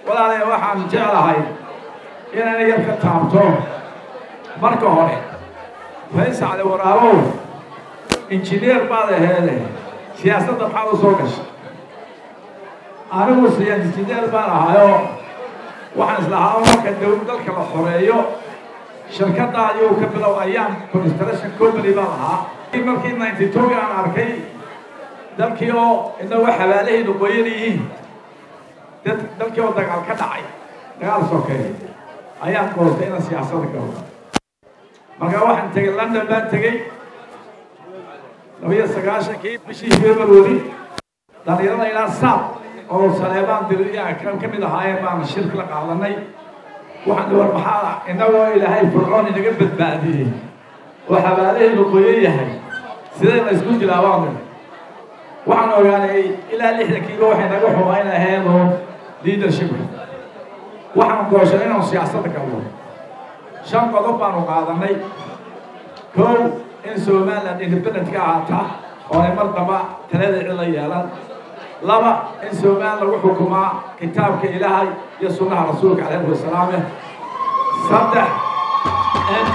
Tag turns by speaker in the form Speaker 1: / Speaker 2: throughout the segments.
Speaker 1: walaalae waxaan jeclahay inaan yar ka taabto marka hore faysacli waraabow injineer baad aheede siyaasadda maxaad u soo gashay anigu siya injineer baan ahayoo waxaan islahaa marka dow dalka la xoreeyo shirkadda ayuu ka bilow ayaan construction company baan ahaa markii ninety two aan arkay dalkii oo inagoo xabaalahaydu qoyan yihiin dad dalkii oo dagaal ka dhacay dagaal sokeeye ayaan goostay inaan siyaasadda galo markaa waxaan tegey london baan tegey labiyo sagaashankii bishii february dhalinyarada ilaa saab oo saleebaan diriyaa ka mid ahaayeen baan shirki la qaadanay waxaan war maxaa inagoo ilaahay fircoon inaga badbaadiyey oo xabaalahaydu qoyan yahay sidee la isku jilaabaan waxaan ogaanay ilaa lixdankiiba waxay naga xumayn aheedoo leadershipka waxaan gooshay inaanu siyaasadda galno shan qodob baanu qaadanay kow in somaliland independent ka ahaata oonay mar damba talada cila yeelan laba in somaliland lagu xukumaa kitaabka ilaahay iyo sunnaha rasuulka calayhi wasalaame saddex in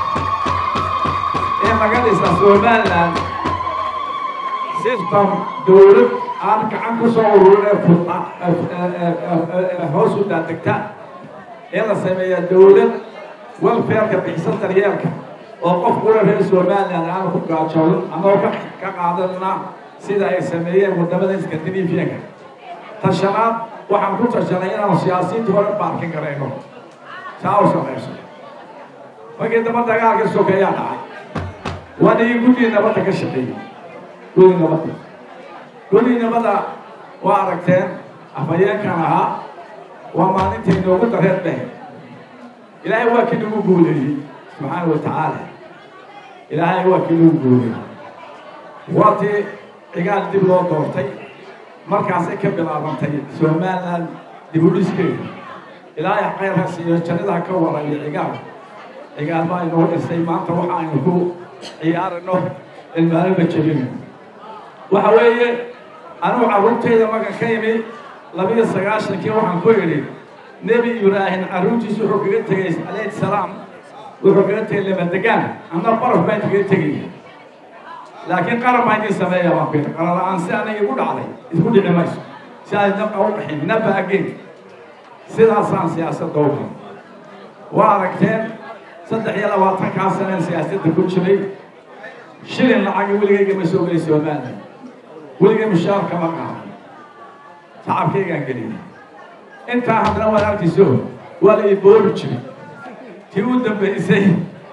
Speaker 1: in laga dhisa somaliland system dawlad aan gacan ku soo ururin ee hoos u daadegta in la sameeya dawlad welfareka bixisa daryeelka oo qof kula reer somaliland aanu ku gaajoonin ama ka ka qaadanna sida ay sameeyeen waddamada scandinavianka tashanaad waxaan ku tashanay inaanu siyaasiyiinta hore baarkin garayno saa u samayso markii damba dagaalka sokeeyaa dhacay waa nigi guddii nabadda ka shaqeeyey gudi nabadda gudi nabadda waa aragteen afhayeenkan ahaa waa maalintii noogu dareed beh ilaahay waa kii nagu guuleeyey subxaana wa tacaala ilaahay waa kii nagu guuleeyey waa tii cigaal dib loo doortay markaasay ka bilaabantay somaliland dib u dhiskeeda ilaahay khayrka siiyo jannadaha ka warayo cigaal cigaal baa inoo dhisay maanta waxa aynu ku ciyaarino ilmaalaba jebina waxa weeye anugu carruurtayda markan ka imi labiyo sagaashankii waxaan ku idhi nebi ibraahim carruurtiisu wuxuu kaga tegay calayhi salaam wuxuu kaga tegay lamadegaan anna baraf baan kaga tegaya laakiin qaran baa idin sameeya baan ku yidhi qaran la-aan si aniga igu dhacday isku dhici mayso si ay naqa u dhaxin naba again sidaasaan siyaasadda u gal waa aragteen saddex iyo labaatankaa saneen siyaasadda ku jiray shilin lacagi weligayga ma soo gelay somaliland weligay mushaarka ma qaadan shacabkaygaan geliyay intaa haddana waan arkiso waa la iboobi jiray tii u dambaysay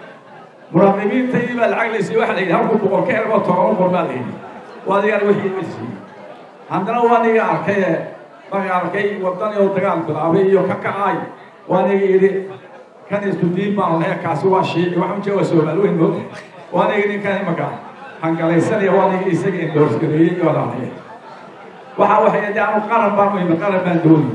Speaker 1: muraaqibiintayii baa lacag laysay waxa la yidhi halkuu boqol ka ergoo toban boqol baa la yidhi waa adigaan wixii iga siiyey haddana waa niga arkay marka arkay wadani oo dagaal bilaabay iyo ka kacaay waa niga yidhi kan isku diin baan lahay kaasi waa shiici waxa ujee waa soomaali weyn mood waa niga ninkan imaka hangalaysanaya waa niga isaga indoorsgareeyey iyo lahay waxa waxay de anu qaran baan u imi qaran baan doonay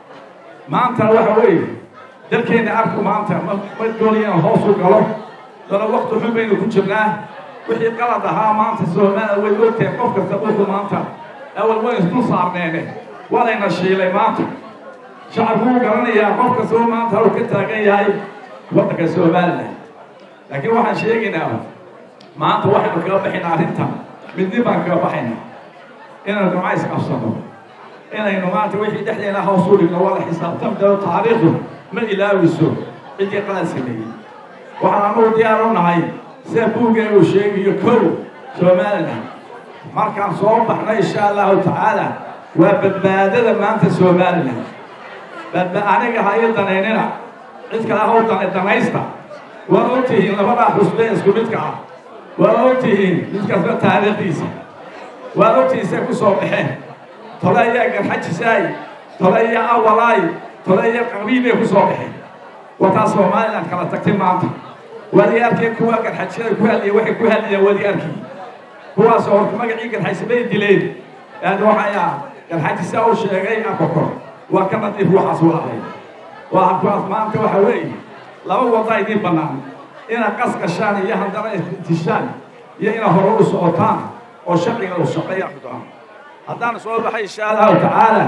Speaker 1: maantana waxa weeye dalkeenna arku maanta ma ma doonay inaan hoos u galo dana wakti xun baynu ku jirnaa wixii qalad ahaa maanta soomaaliya way ogtahay qof kasta wuxuu maanta awal wayn isku saarneene waa layna shiilay maanta shacabku wuu garanayaa qof kastoo maanta uu ka taagan yahay waddanka somaliland laakiin waxaan sheegaynaa maanta waxaynu kaga baxaynaa arrintan midni baan kaga baxaynaa inaynu gamcays qabsano inaynu maanta wixii dhexdeena hoos u dhigno waa la xisaabtami daro taariikhdu ma ilaawiso ciddii qalad sameeyey waxaan anugu diyaar u nahay sida buugeen uu sheegayo kow somaliland markaan soo baxno insha allahu tacaala waa badbaadada maanta somaliland badba aniga ha ii danaynina cid kale haw dana danaysta waa og tihiin labadaa xusbe isku midka ah waa og tihiin mid kasta taariikhdiisa waa og tihiin say ku soo baxeen tole iyo garxajisaay tole iyo awalaay tole iyo qabiibay ku soo baxeen wataa somaliland kala tagtay maanta waadi arkay kuwa garxajisada ku hadliya waxay ku hadlayaan waadi arkay kuwaas oo horta magacii garxajisabay dileen aad waxaya garxajisa uu sheegay akokor waa ka nadiif waxaas walahay waa kuwaas maanta waxa weeye laba wada idiin bannaan inaad qas gashaan iyo haddana istishaan iyo inaad hore u socotaan oo sharciga u shaqeeya xudaan haddaan soo baxay insha allahu tacaala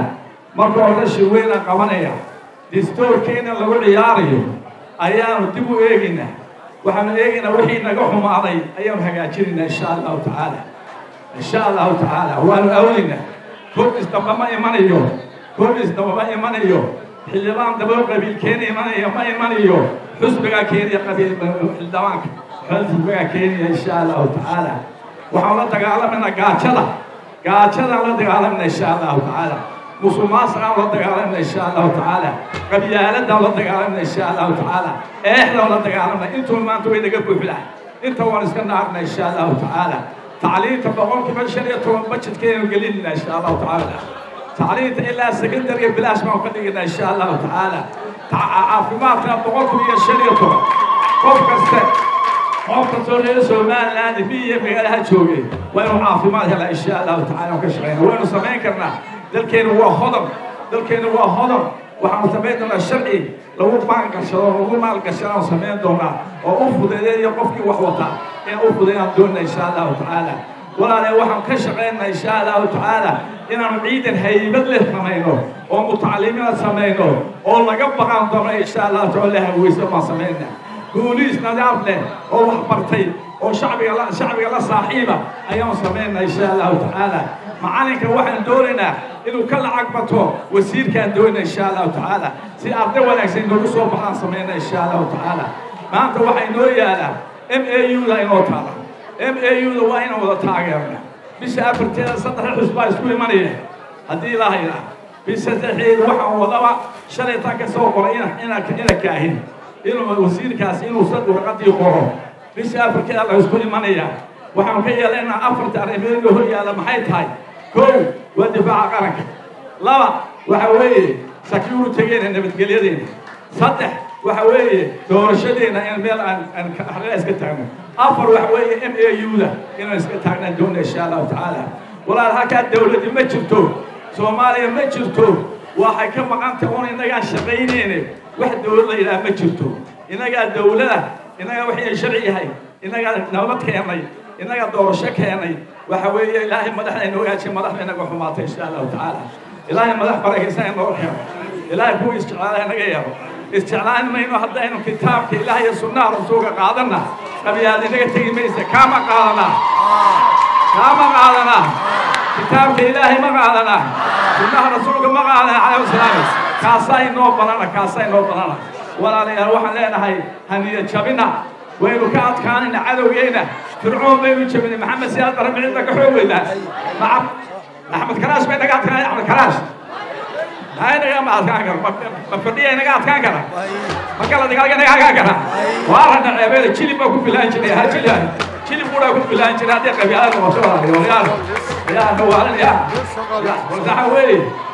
Speaker 1: marka hore shirweynaan qabanaya distoorkeena lagu ciyaarayo ayaanu dib u eegaynaa waxaanu eegaynaa wixii naga xumaaday ayaanu hagaajinaynaa insha allahu tacaala insha allahu tacaala waanu awlaynaa kordhis damba ma imanayo kordhis damba ma imanayo xildhibaan daba qabiil keena imanaya ma imanayo xusbigaa keenaya qabiil xildhibaanka xusbigaa keenaya insha allahu tacaala waxaan la dagaalamayna gaajada gaajadaan la dagaalamayna insha allahu tacaala musuqmaasuqaan la dagaalamna insha allahu tacaala qabyaaladaan la dagaalamna insha allahu tacaala eexdaan la dagaalamna intuu maanta way naga buuxdaa inta waan iska naarna insha allahu tacaala tacliinta boqolkiiba shan iyo toban bajetkeenu gelinna insha allahu tacaala tacliinta ilaa secondariga bilaash baan ka dhigina insha allahu tacaala caafimaadka boqolkiiba iyo shan iyo toban qof kaste qof kastoo reer somaliland miya magaalaha joogay waa inuu caafimaad helaa insha allahu tacaala ka shaqeyna waynu samayn karnaa dalkeenu waa hodan dalkeenu waa hodan waxaanu samayn doonaa sharci lagu maalgashado lagu maalgashadaan samayn doonaa oo u fudeedeeyo qofkii wax wataa inaan u fudeeyaan doonaa insha allahu tacaala walaale waxaan ka shaqaynaa insha allahu tacaala inaanu ciidan haybad leh samayno oo mutacalimiina samayno oo laga baqaan doono insha allahu tacaala haweysa baan samaynaa booliis nadaaf leh oo wax bartay oo shacbiga la shacbiga la saaxiiba ayaanu samaynaa insha allahu tacaala macalinka waxaan doonaynaa inuu ka lacag bato wasiirkaan doonayna insha allahu tacaala si arday wanaagsan inoogu soo baxaan samayna insha allahu tacaala maanta waxaa inoo yaalaa m a u da inoo taala m a u da waa inaan wada taageerna bisha afarteeda saddex xus baa isku imanaya haddii ilaaha yidhaah bisha saddexeeda waxaan wadaba shalay taa ka soo qoray ina ina ina kaahin inuu wasiirkaas inuu sad warqadii qoro bisha afarkeeda la isku imanaya waxaanu ka yeelaynaa afarta arrimood oo hor yaalla maxay tahay kow waa difaaca qaranka laba waxa weeye securitygeena nabadgelyadeena saddex waxa weeye doorashadeena in meel aan aan harela iska taagno afar waxa weeye m a u da inaan iska taagnaan doona insha allahu tacaala walaal halkaa dawladdi ma jirto soomaaliya ma jirto waxay ka maqanta un innagaan shaqaynayne wax dawlad la yidhaha ma jirto innagaa dawlada innagaa waxay sharci yahay innagaa nabad keenay innagaa doorasho keenay waxa weeye ilaahay madaxda inoo hagaajiya madaxda inaga xumaatay insha allahu tacaala ilaahay madax barakaysan inoo keeno ilaahay kuwa isjeclaala inaga yeelo isjeclaan mayno haddaynu kitaabka ilaah iyo sunnaha rasuulka qaadanna qabiyaad inaga tegi maysa kaama qaadanaa kaama qaadanaa kitaabka ilaahay ma qaadanaa sunnaha rasuulka ma qaadanaa calayhi wasalaam kaasaa inoo banana kaasaa inoo banana walaalayaal waxaan leenahay haniya jabina waynu ka adkaanayna cadowgeyna fircoon baynu jabinay maxamed siyaad bara micidda ka xoog weynaa nacam axmed karaash bay naga adkaanay axmed karaash maxay naga ma adkaan kara ma fadhiya naga adkaan kara ma kala dagaalka naga adkaan kara waa rana ceebeeda jilib baa ku bilaan jiray ha jilib jilib buudhaa ku bilaan jiray haddii qabyaalada noqoto walaalayaal yaa nawaalan yaa waxa weeye